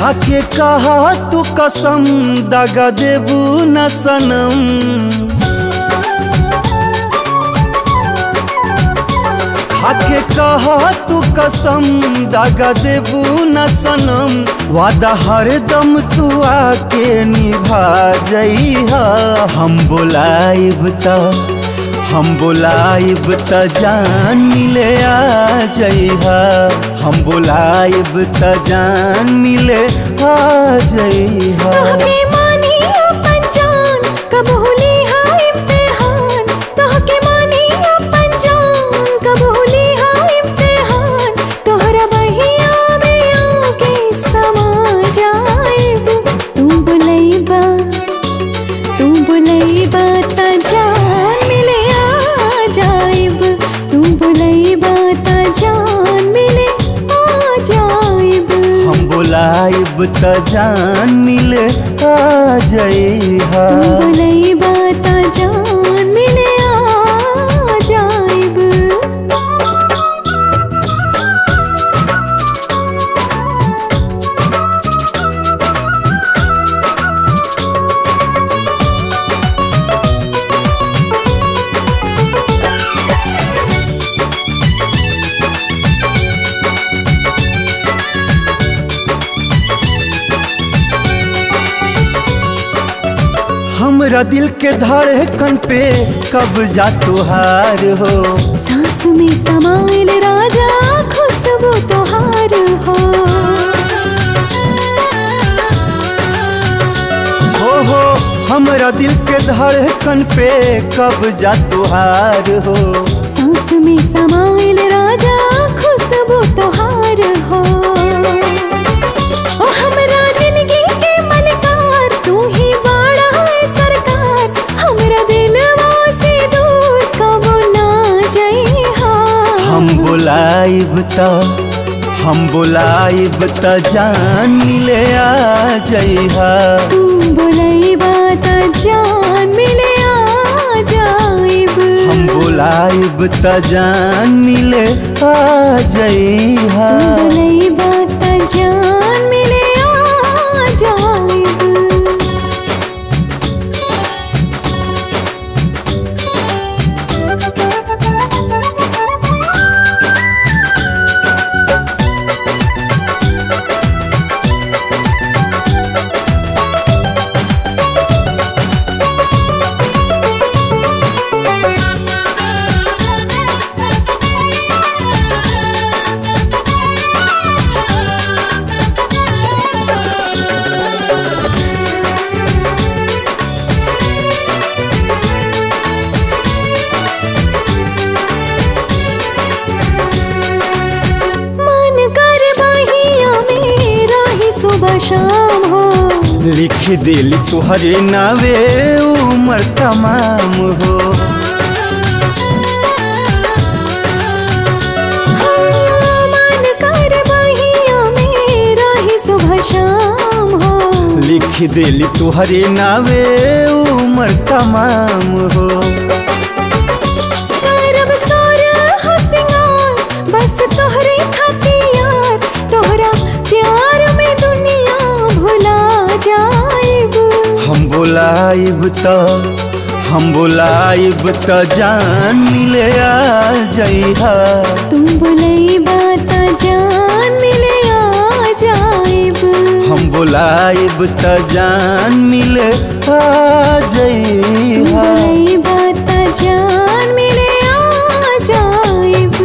खाके कहा तू कसम दगा देबू न सनम खाके कहा तू कसम दगा देबू न सनम वादा हरदम तू आके निभा जइहा हम बोलाइब त हम बोलाइब त जान मिले आ जइहा हम बोलाइब त जान मिले आ जइहा तोहके मानी अपन जान कब होली हाय इम्तिहान तोहके मानी अपन जान कब होली हाय इम्तिहान तोहरा बहिया में आके समा जाएब तू बुलैबा तू बुलैबा त जान मिले आ जाएब तू बुलैबा त जान मिले आ जाएब हम बोलाइब त जान मिले आ जइहा बुलैबा त जान मिले आ जाइब हमरा दिल के धड़कन पे कब जा तुहार हो सांस में समाइल राजा खुशबू तोहार हो हो हो हमरा दिल के धड़कन पे कब जा तुहार हो सांस में समाइल राजा खुशबू तोहार हो ओ हमरा जिंदगी के मलकार तू ही बाड़ा है सरकार हमरा दिलवा से दूर कबो ना जइहा हम बोलाइब त हम बोलाइब त जान मिले आ जइहा तू बुलैबा त जान मिले आ जाइब हम बोलाइब त जान मिले आ जइहा बुलैबा त जान मिले आ जाइब मन कर बहिया मेरा ही सुबह शाम हो लिख दिल तुहरे नावे उमर तमाम हो हाँ, मन कर बहिया मेरा ही सुबह शाम हो लिख दिल तुहरे नावे उमर तमाम हो करब सोर हो सिंगार बस तोहरे खातिर तोहरा प्यार में दुनिया भुला जाएब हम बोलाइब त हम बोलाइब त जान मिले आ जइहा तुम बुलैबा त जान मिले आ जाएब हम बोलाइब त जान मिले आ जइहा बुलैबा त जान मिले आ जाएब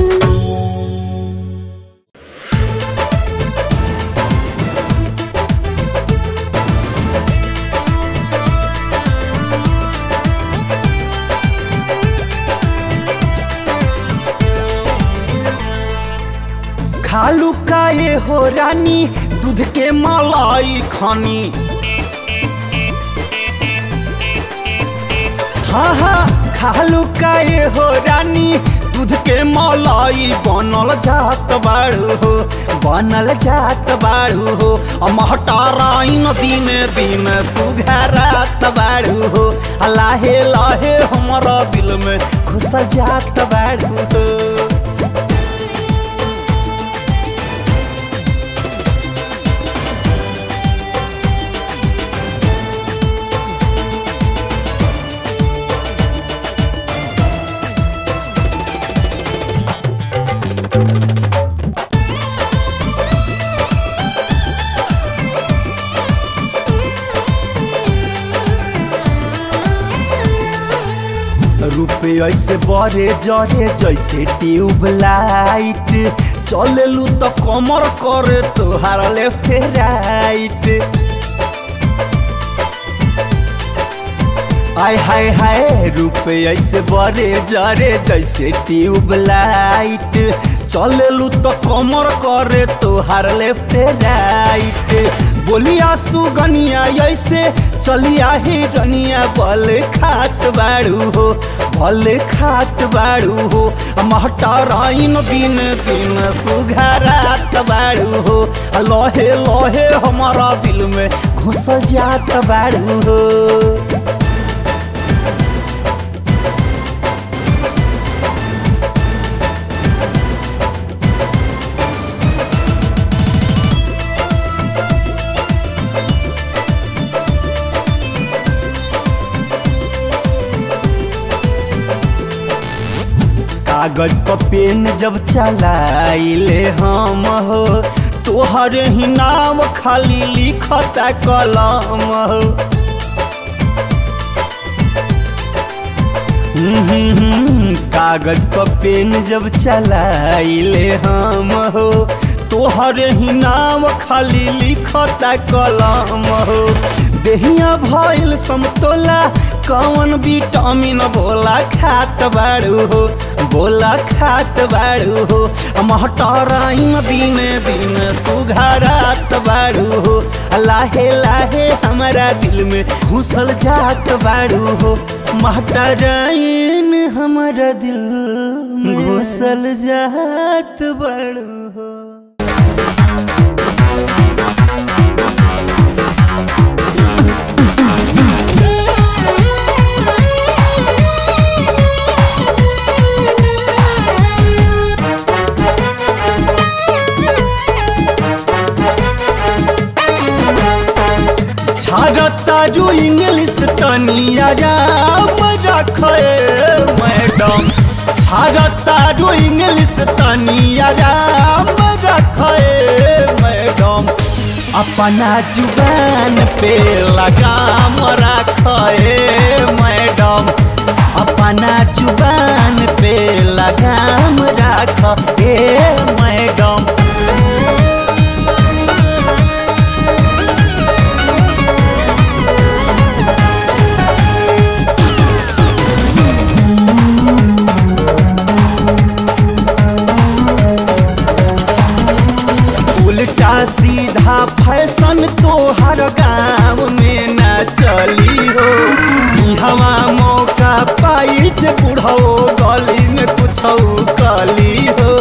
खालू काए हो रानी दूध के मलाई खानी हाँ हाँ खालू काए हो रानी दूध के मलाई बनल जात बाड़ू हो बनल जात बाड़ू हो महटाराइन दिन दिन सुघरात बाड़ू हो आ लाहे लाहे हमारा दिल में घुसल जात बाड़ू हो रुपये ऐसे बड़े जरे जैसे ट्यूब लाइट चललू तो कमर करे तोहार लेफ्ट राइट आय हाय हाय रुपये ऐसे बड़े जरे जैसे ट्यूब लाइट चललू तो कमर करे तोहार लेफ्ट राइट बोलिया सुगनिया ऐसे चलिया हिरनिया बल खात बाड़ू हो बल खात बाड़ू हो महटराइन दिन दिन सुघरात बाड़ू हो लहे लहे हमारा दिल में घुसल जात बाड़ू हो कागज पर पेन जब चलाइले हम हो तोहर ही नाम खाली लिखता कलम हो हम्म, कागज पर पेन जब चलाइले हम हो तोहर ही नाम खाली लिखता कलम हो देहिया भइल समतोला कौन विटामिन बोला खात बाड़ू हो बोला खात बाड़ू हो महटराइन दिन दिन सुघरात बाड़ू हो लाहे लाहे हमारा दिल में घुसल जात बाड़ू हो महटराइन हमारा दिल घुसल जात बाड़ू हो छाड़तारू इंग्लिश तनी आराम रखे मैडम छाड़तारू इंग्लिश तनी आराम रखे मैडम अपना जुबान पे लगाम रखे मैडम अपना जुबान पे लगाम रख मैडम उल्टा सीधा फैशन तो हर गाँव में न चली हो हवा मौका पाई जे बुढ़ो गली में कुछ कली हो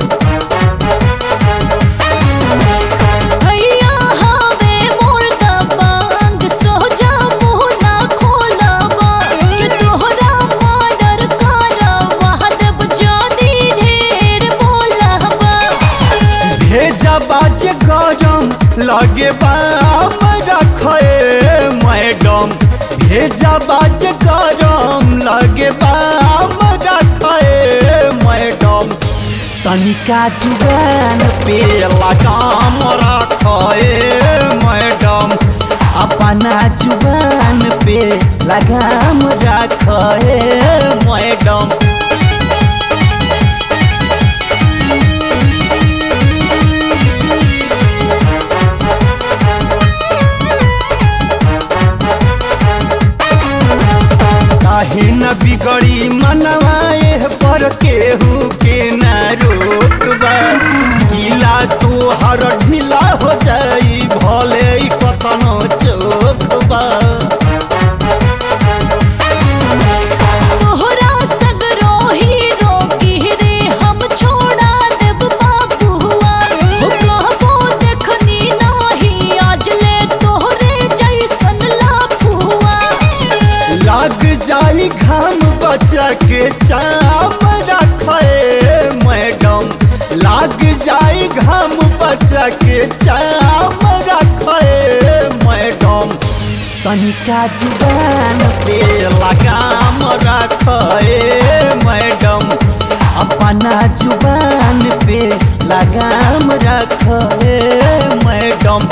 भैया हवे मोर दबंग सोजा मुँह ना खोलबा कि तोहरा मर्डर करवा देब जदी ढेर बोलबा भेजा बाज गरम लगे बाम रखे मैडम भेजा बाज गरम लगे बाम रखे मैडम तनिका जुबान पे लगाम रखे मैडम अपना जुबान पे लगाम रखे मैडम काहे न बिगड़ी मनवाए पर केहू के न रोकबा गीला तो हर ढीला हो जाई भले ही कतनो चोखबा तोहरा सगरो हीरो की रे हम छोड़ा देब बाबुआ हो कहबो देखनी नाही आज ले तोहरे जैसन लाफुआ लाग जाई घाम बचा के चाम रखे मैडम लाग जाई घाम बचा के चाम रखे मैडम तनिका जुबान पे लगाम रखे मैडम अपना जुबान पे लगाम रखे मैडम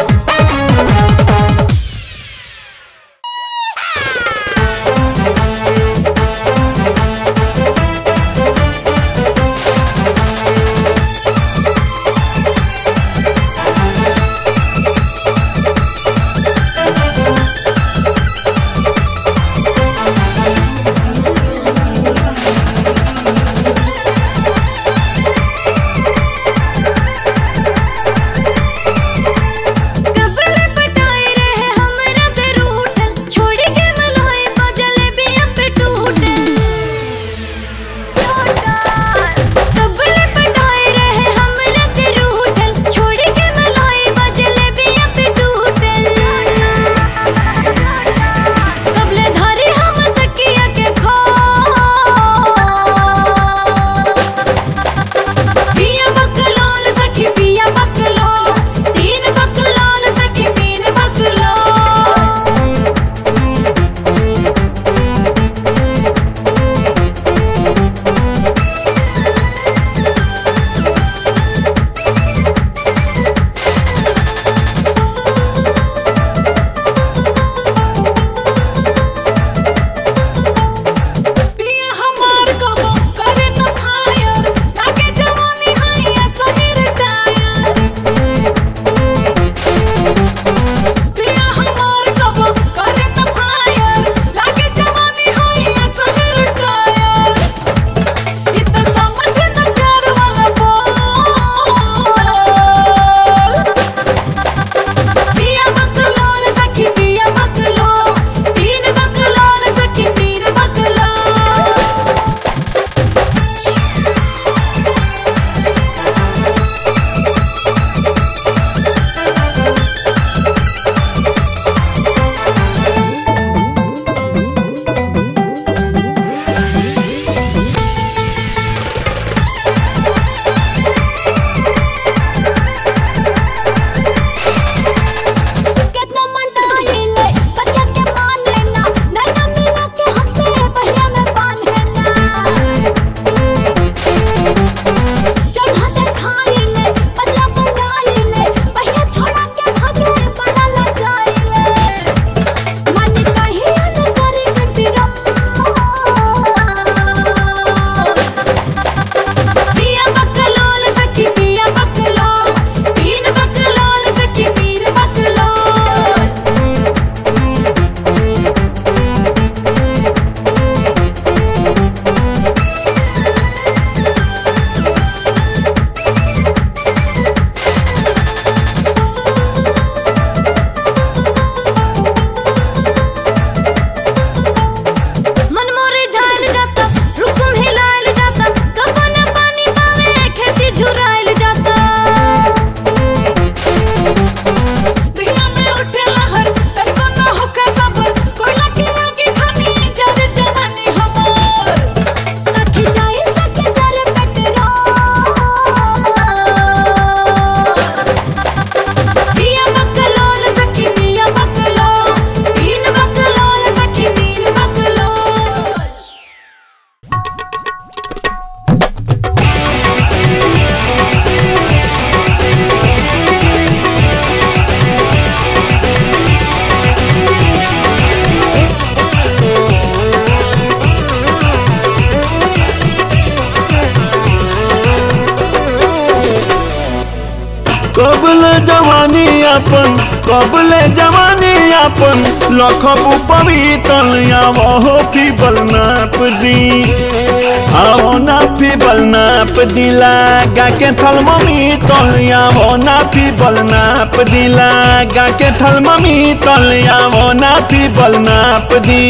जवानी अपन कबले जवानी अपन लखबू पवितल आवो फीबल नाप दी आवो ना फीबल नाप दिला गा के थल मम्मी तल आवो ना फीबल नाप दिला गा के थल मम्मी तल आवो ना फीबल नाप दी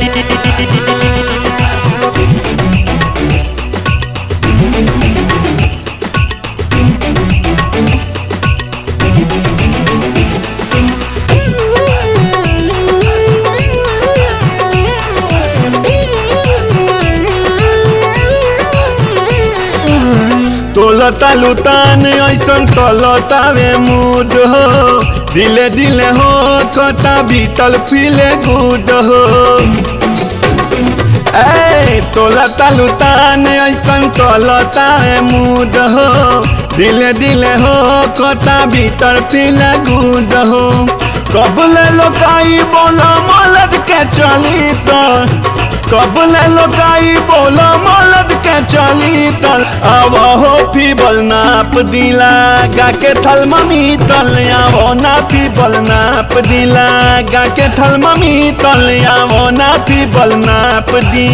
तोलता लुतान ऐसन तलतावे मूड हो दिले दिले हो कता भीतल फीले गुड हो ए तोलता लुतान ऐसन तलतावे मूड हो दिले दिले हो कता भीतर फीले गुड हो कबले लोकाई बोलो मलद के चली तो कबले लोकाई बोलो मलद के चली तल आवो हो फीबल नाप दिला गा के थल मम्मी तल आवो ना फीबल नाप दिला गा के थल मम्मी तल आवो ना फीबल नाप दी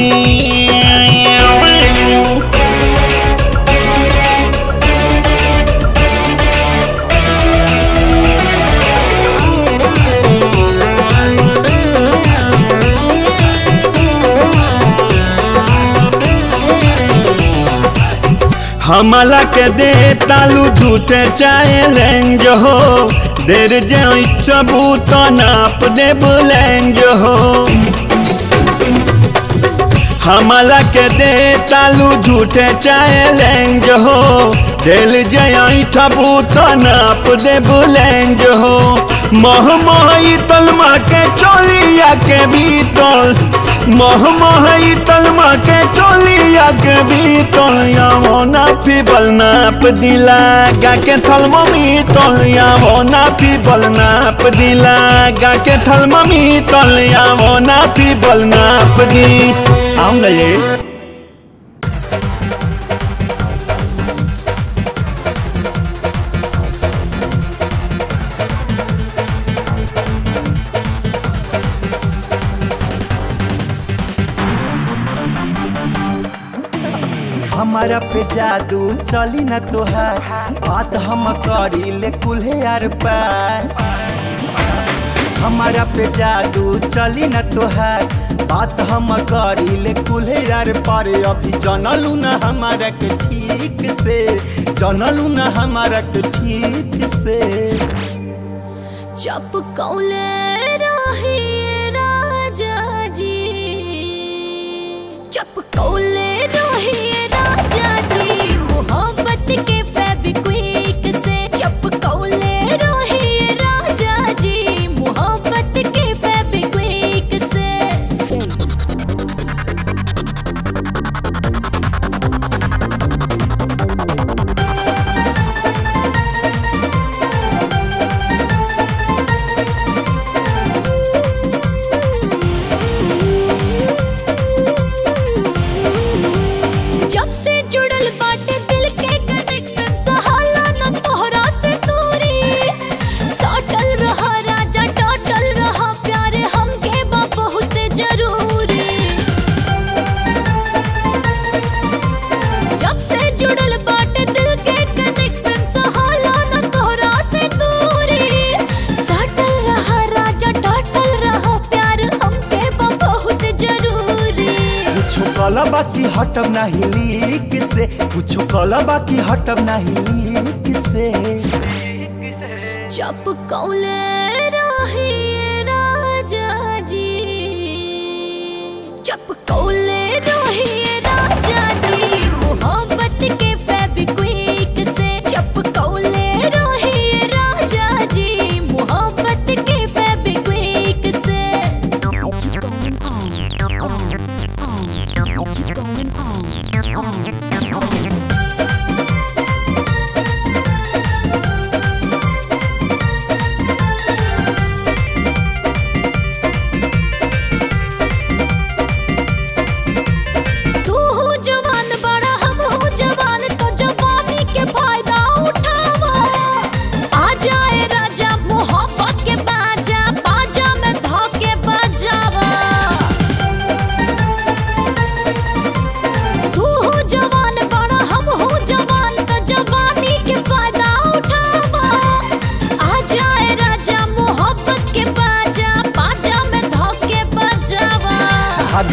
हमला के दे तालू झूठे चाहे लेंज हो देर जे सबूत नाप दे बुलेंज हो हमला के दे तालू झूठे चाहे लेंज हो दिल जे सबूत नाप दे बुलेंज हो मह मही तलमा के चोलिया के भीतर मह मही तलमा के चोलिया के भीतर यावो ना फीबल नाप दिला गा के थल मम्मी तल यावो ना फीबल नाप दिला गा के थल मम्मी तल यावो ना फीबल नाप दी आऊंगा ये हमारा पे जादू चली न तोहार बात हम करी ले कुल्हे यार पार हमारा पे जादू चली न तोहार बात हम करी ले कुल्हे यार पार अभी जनलू न हमारा के ठीक से जनलू न हमारा के ठीक से जब कौले रहे राजा जी जब कौले रहे राजा जी मोहब्बत के फेविक्विक से जब कौले रहे राजा जी मोहब्बत के फेविक्विक से जब से जुड़ल बाटे दिल के कनेक्शन सहाला न तोहरा से दूरी सटल रहा राजा टटल रहा प्यारे हमके बा बहुत जरूरी जब से जुड़ल बाटे दिल के कनेक्शन सहाला न तोहरा से दूरी सटल रहा राजा टटल रहा प्यार हमके बा बहुत जरूरी कुछो कल बाकी हटब नाही लीक से कुछो कल बाकी हटब नाही लीक से जब कौले रहे राजा जी जब कौले रहे राजा जी मोहब्बत के फेविक्विक से जब कौले रहे राजा जी मोहब्बत के फेविक्विक से तू हो जवान बड़ा हम हो जवान तो जवानी के फायदा उठावा आ जाए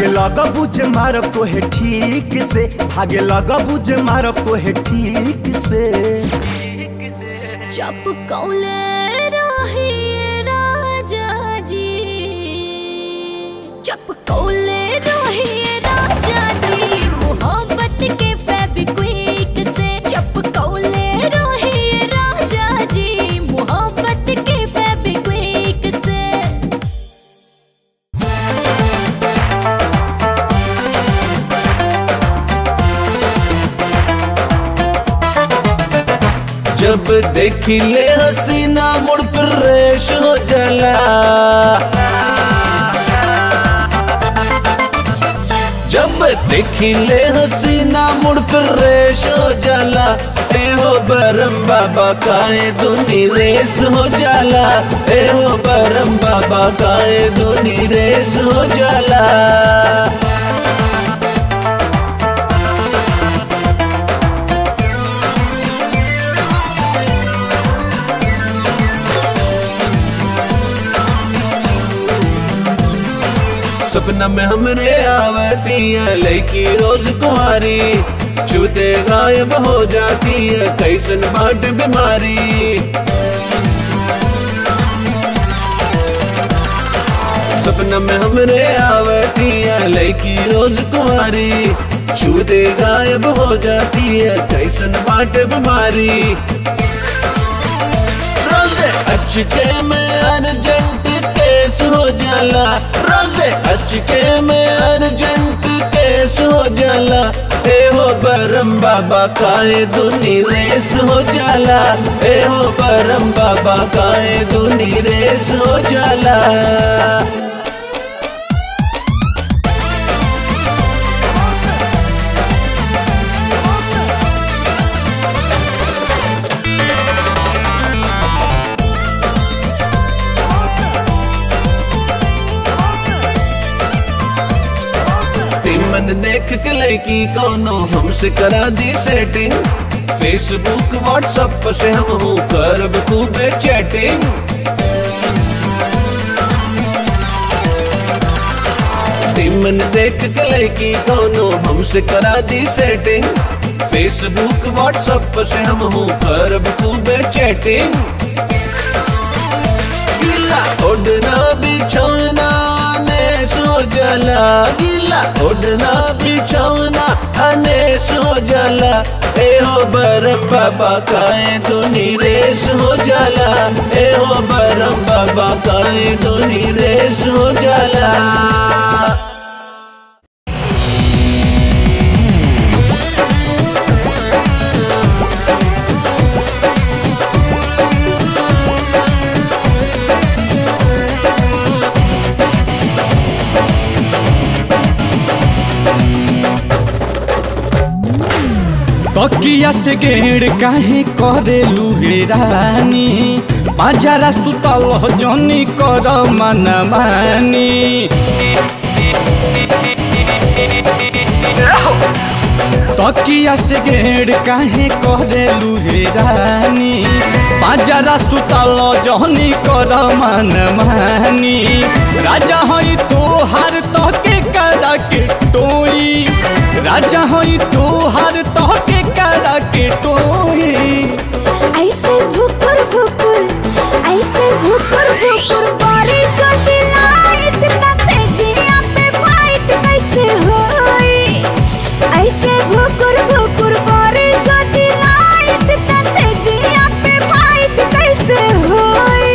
लगा बुझ मारब तो है ठीक से भागे लगा बुझ मारब तो है ठीक से चप कौले रहिए राजा जी चप कौले रहिए राजा जी मोहब्बत के फेविक्विक से चप कौले रहिए राजा जी मोहब्बत के फेविक्विक से जब देखी ले हसीना मुड़ फिर रेश हो जला जब देखी ले हसीना मुड़ फिर रेश हो जाला ए हो बरम बाबा काए दुनी रेस हो जाला ए हो बरम बाबा काए दुनी रेस हो जाला सपना में हमरे आवती है लड़की रोज कुमारी छूते गायब हो जाती है कैसन बाट बीमारी सपना में हमरे आवती है लड़की रोज कुमारी छूते गायब हो जाती है कैसन बाट बीमारी रोजे अचके में अर्जेंट केस हो जाला रोजे अचके में अर्जेंट केस हो जाला ए हो बरम बाबा काए दुनी रेस हो जाला ए हो बरम बाबा काए दुनी रेस हो जाला मन देख के लड़की कोनो हमसे करा दी सेटिंग फेसबुक व्हाट्सएप से हम हूँ करब खूबे चैटिंग मन देख के लड़की कोनो हमसे करा दी सेटिंग फेसबुक व्हाट्सएप से हम हूँ करब खूबे चैटिंग गीला उड़ना बिछौना ने सो जला गीला उड़ना बिछौना अने सो जला ए हो बरम बाबा काए दुनी रेस हो जाला ए हो बरम बाबा काए दुनी रेस हो जाला तकिया से गेड़ काहे करे लुहे रानी बाजारा सुतल जनी कर मन मानी तकिया से गेड़ काहे करे लुहे रानी बाजारा सुतल जनी कर मन मानी राजा हई तोहार तके करा के टोई राजा हई तोहार तके करा के टोई ऐसे भुकुर भुकुर ऐसे भुकुर भुकुर बारी चोटी लाइट तसे जिया पे फाइट कैसे होई ऐसे भुकुर भुकुर बारी चोटी लाइट तसे जिया पे फाइट कैसे होई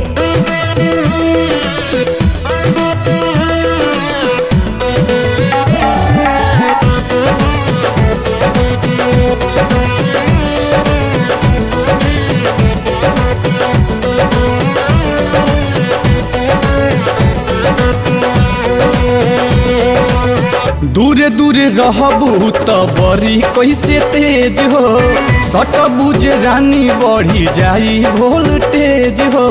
दूरे दूरे रहबू त बड़ी कैसे तेज हो सट बुझ रानी बढ़ी जाई वोल्टेज हो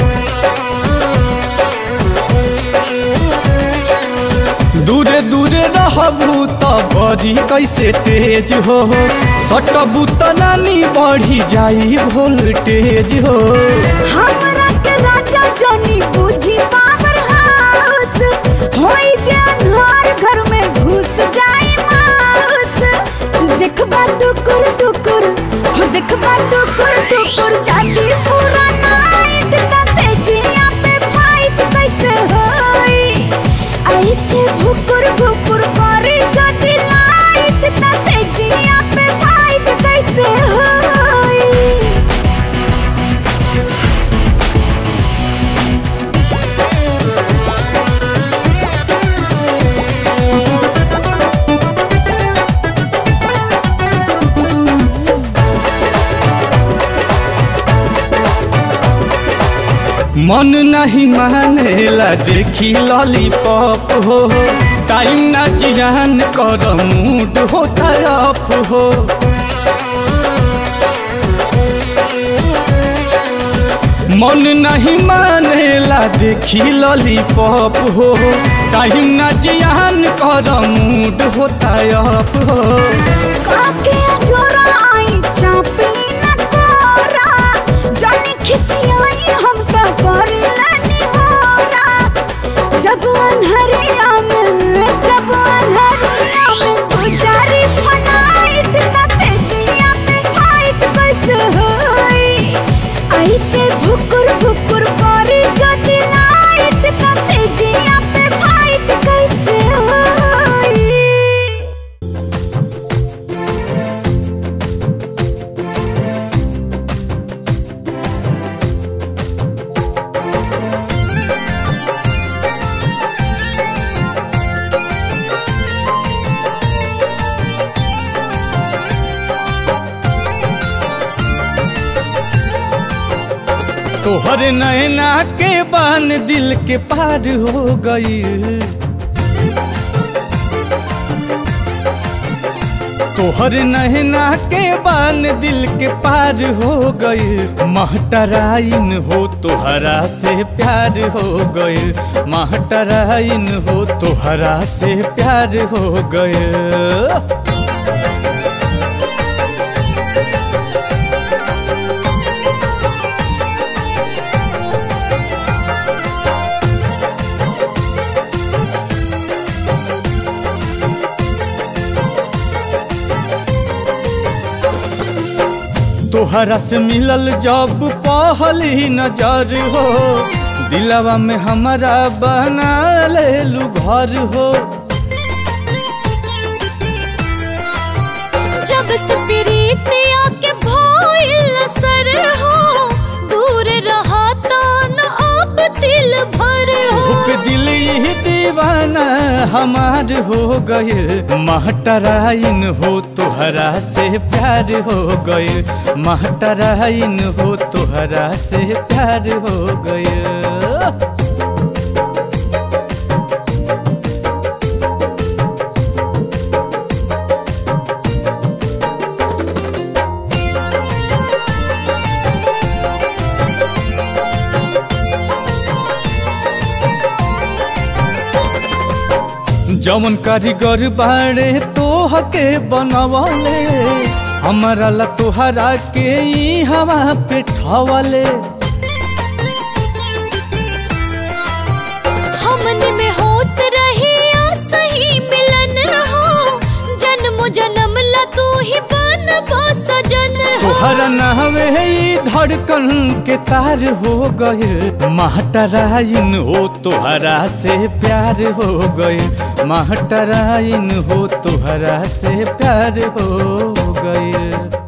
दूरे दूरे रहबू त बड़ी कैसे तेज हो सटबू त रानी बढ़ी जाई वोल्टेज हो हमरा के राजा जनी बुझी पावर हाउस होई जे अनहार घर रुस जाए माउस देखबा टुकुर टुकुर हो देखबा टुकुर टुकुर जाती पूरा नाइट तसे जिया पे फाइट कैसे होई ऐसे भुकुर भुकुर करे जदी लाइट तसे जिया पे फाइट कैसे होई मन नहीं मानेला देखी लॉलीपॉप हो टाइम ना जियान कर मूड होता ऑफ हो मन नहीं मानेला देखी लॉलीपॉप हो टाइम ना जियान कर मूड होता ऑफ हो काके जोरा आई चापी न कोरा जानी खिसियाई हम तो करिलानी होरा जब अनहरिया में जब अनहरिया में गुजारी फनाइट तसे जिया पे फाइट कैसे होई ऐसे भुकुर भुकुर करी जो दिलाइट तसे जिया पे फाइट कैसे होई तोहर नैना के बान दिल के पार हो गई तोहर नैना के बान दिल के पार हो गई महटराइन हो तोहरा से प्यार हो गई महटराइन हो तोहरा से प्यार हो गई तोहरा से मिलल जब पहली नजर हो दिलवा में हमारा बना लेलू घर हो जब से प्रीतिया के भइल सर हो दूर रहा तो न अब दिल भर हो भूख दिल ही दीवाना हमार हो गए महटराइन हो तोहरा से प्यार हो गए महटराइन हो तोहरा से प्यार हो गए जमन कारीगर बाड़े तोह के बनवले हमारा ला तोहरा के ई हवा पे ठवले हमन में होत रही सही मिलन हो जन्म जन्म ला तू ही बन सजन हो तोहरा नहवे ई धड़कन के तार हो गए महटराइन हो तोहरा से प्यार हो गए महटराइन हो तोहरा से प्यार हो गए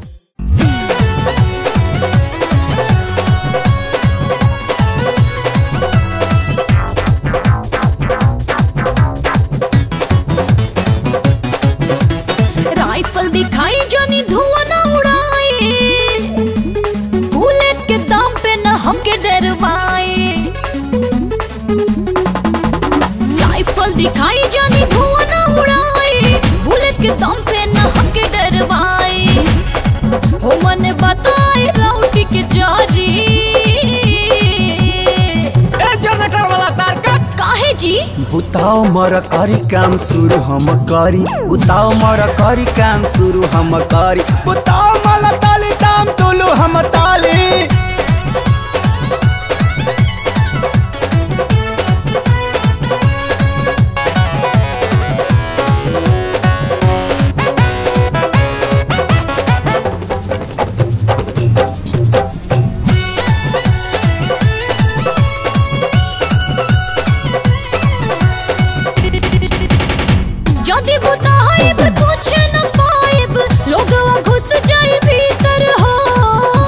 राइफल दिखाई जानी धुआं ना उड़ाए बुलेट के दाम पे न हमके डरवाए राइफल दिखाई जानी धुआं ना उड़ाए बुलेट के दाम पे न हमके डरवाए हो मन बताए राउटी के जारी काहे जी बुताओ मर करी काम शुरू हम करी बुताओ मर करी काम शुरू हम करी बुताओ मल ताली दाम तुलू हम ताली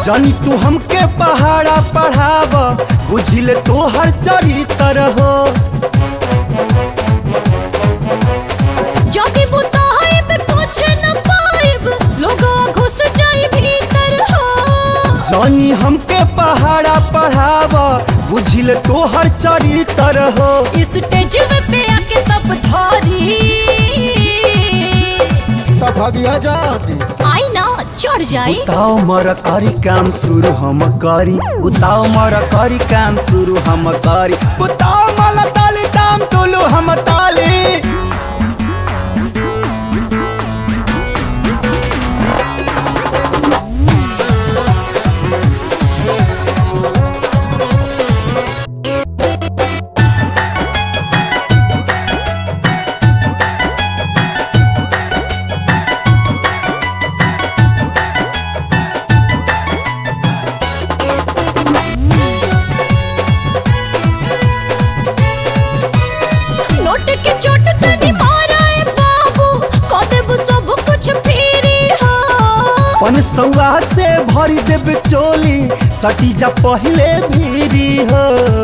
जानी तू हमके पहाड़ा पढ़ाव बुझिले तोहर चरित्र हो जाके बुताइब कुछ न पाइब लोगवा घुस जाई भीतर हो जानी हमके पहाड़ा पढ़ाव बुझिले तोहर चरित्र हो स्टेज पे आके तब धारी तब भगिया जाती आई ना चढ़ जाई उताओ मर करी काम शुरू हम करी उताओ मर करी काम शुरू हम करी उताओ मल ताली ताम तुलू हम ताली नोट के चोट तनी मारा ए बाबू कह देबू सब कुछ फेरी हो पन सौआ से भरी देब चोली सटी जा पहले भीरी हो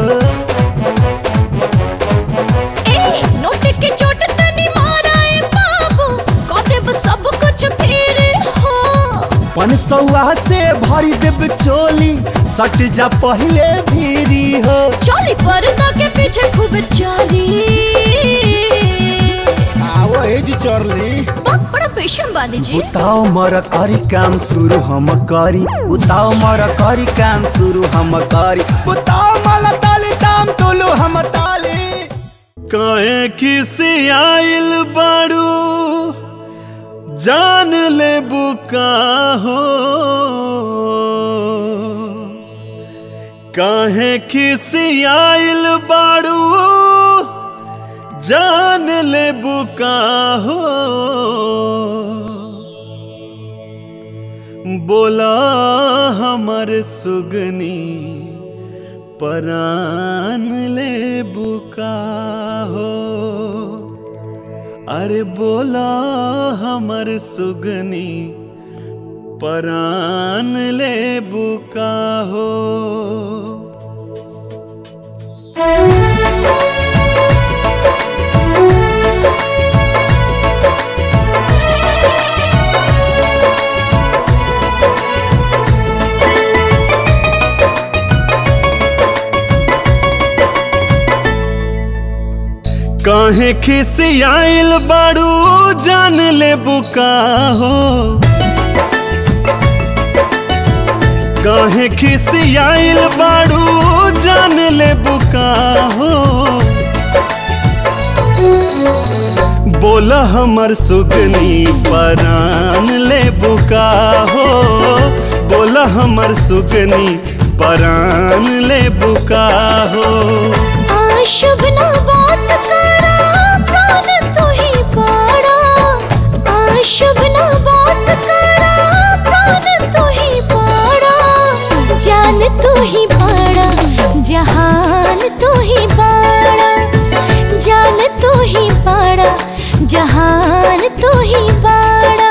ए नोट के चोट तनी मारा ए बाबू कह देबू सब कुछ फेरी हो पन सौआ से भरी देब चोली सट जा पहले भीरी हो चली पर्दा के पीछे खूब चली आवो एज चरली बहुत बड़ा पेशेंट बादी जी उताओ मर करी काम शुरू हम करी उताओ मर करी काम शुरू हम करी उताओ मल ताली ताम तुलू हम ताली काहे किसी आइल बाड़ू जान ले बुका हो काहे किसी आइल बाड़ू जान ले बुका हो बोला हमर सुगनी परान ले बुका हो अरे बोला हमर सुगनी परान ले बुका हो काहे खिसियाइल बाड़ू जान ले बुका हो काहे खिसियाइल बाड़ू जान ले बुका हो बोला हमर सुगनी परान ले बुका हो बोला हमर सुगनी परान ले बुका हो शुभ ना बात करा प्राण तू ही पाड़ा शुभ ना बात करा प्राण तू ही पाड़ा जान तू ही पाड़ा जहान तू ही पाड़ा जान तू ही पाड़ा जहान तू ही पाड़ा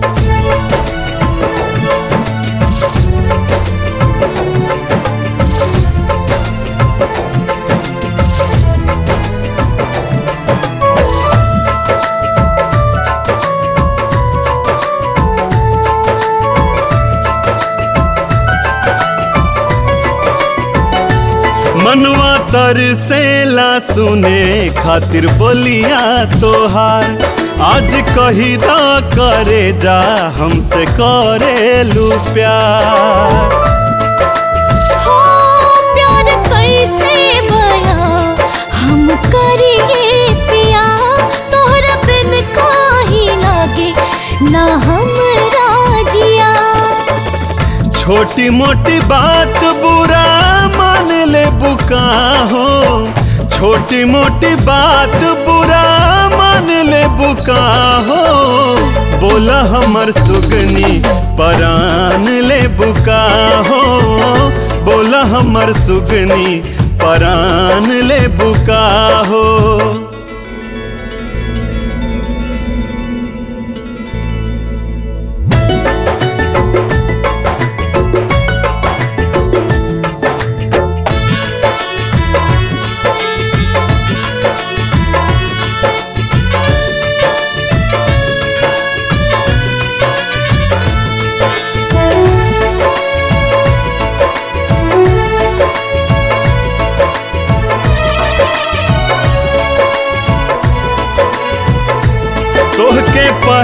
मनवा तरसेला सुने खातिर बोलिया तोहार आज कही दा करे जा हमसे करेलू प्यार हो प्यार कैसे बया हम करिए पिया तोहरा बिन काही लागे ना हम राजिया छोटी मोटी बात बुरा मान ले बुका हो छोटी मोटी बात बुरा मान ले बुका हो बोला हमर सुगनी परान ले बुका हो बोला हमर सुगनी परान ले बुका हो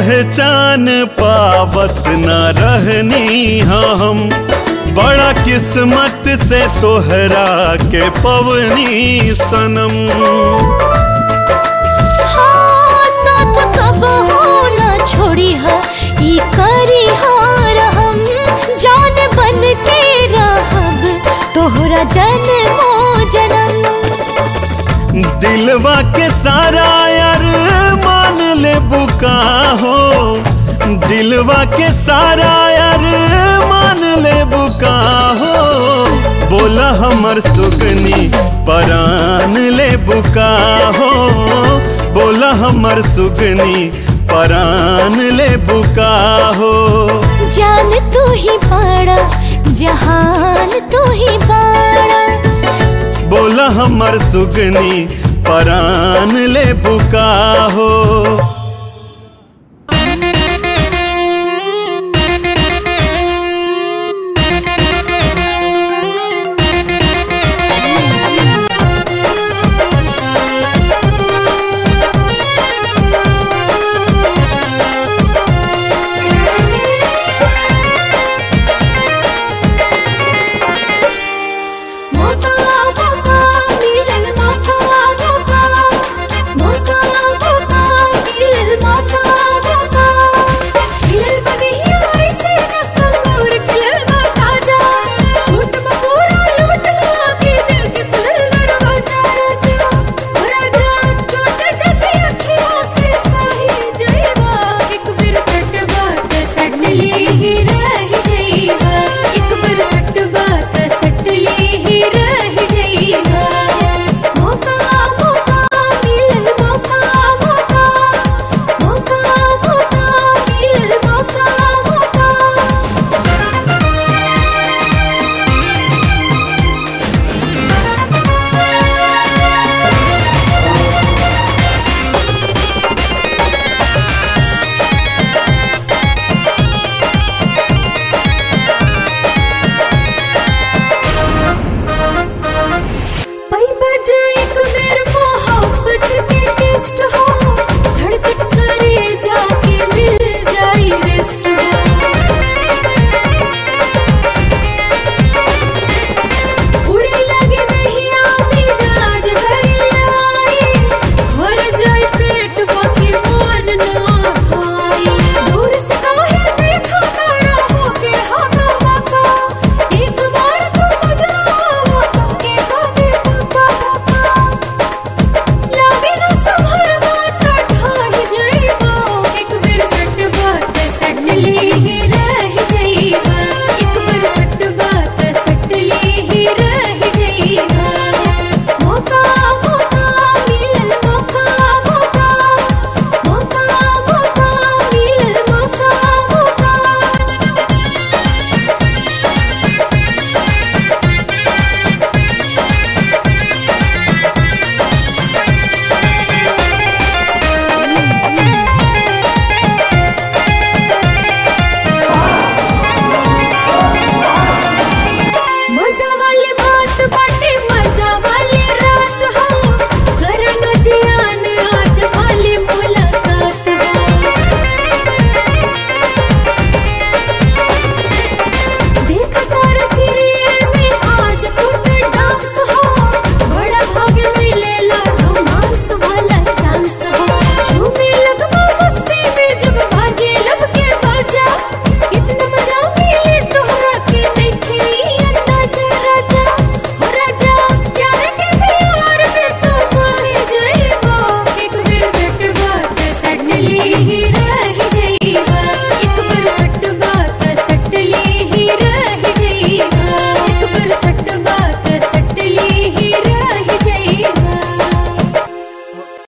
पहचान पावत न रहनी हम बड़ा किस्मत से तोहरा के पवनी सनम हाँ साथ कब हो ना छोड़ी हा ई करी हार हम जान बन के रहब तोहरा जन्मो जन्म दिलवा के सारा यार मान ले बुका हो दिलवा के सारा यार मान ले बुका हो बोला हमर सुगनी परान ले बुका हो बोला हमर सुगनी परान ले बुका हो जान तू ही पाड़ा जहान तू ही पाड़ा बोला हमर सुगनी परान ले बुका हो